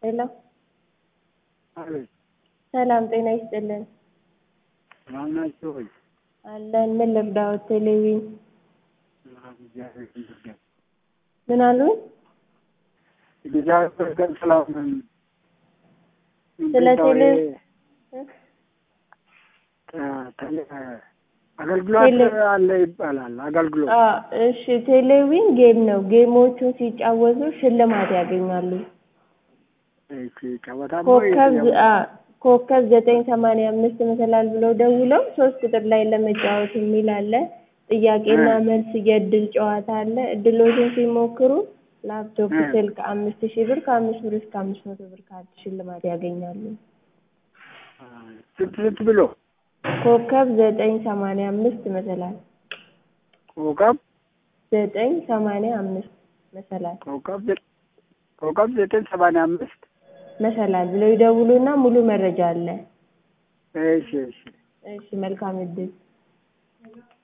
ሄሎ አቤት ሰላም ጤና ይስጥልን። ሰላም ናቸው ወይ? አለን። ምን ልርዳዎት? ቴሌቪዥን እግዚአብሔር ይመስገን። ምን አሉኝ? እግዚአብሔር ይመስገን ሰላም ነን። ስለ እንዴት ነው ቴሌ ይሄ ተ- ቴሌ- አገልግሎት ቴሌ- አለ ይባላል። አገልግሎት አ እሺ፣ ቴሌቪዥን ጌም ነው። ጌሞቹን ሲጫወቱ ሽልማት ያገኛሉ። እሺ፣ ጨዋታማ ኮከብ የትኛው? አ ኮከብ ዘጠኝ ሰማንያ አምስት መሰላል ብለው ደውለው ሶስት ቁጥር ላይ ለመጫወት የሚል አለ። ጥያቄና እ። መልስ የእድል ጨዋታ አለ። እድሎችን ሲሞክሩ ላፕቶፕ፣ እ። ስልክ አምስት ሺህ ብር ከአምስት ብር እስከ አምስት መቶ ብር ካርድ ሽልማት ያገኛሉ። አ፣ ስንት ስንት ብሎ ኮከብ ዘጠኝ ሰማንያ አምስት መሰላል ኮከብ ዘጠኝ ሰማንያ አምስት መሰላል ኮከብ ዘ- ኮከብ ዘጠኝ ሰማንያ አምስት መሰላል ብለው ይደውሉና ሙሉ መረጃ አለ። እሺ እሺ እሺ መልካም እድል።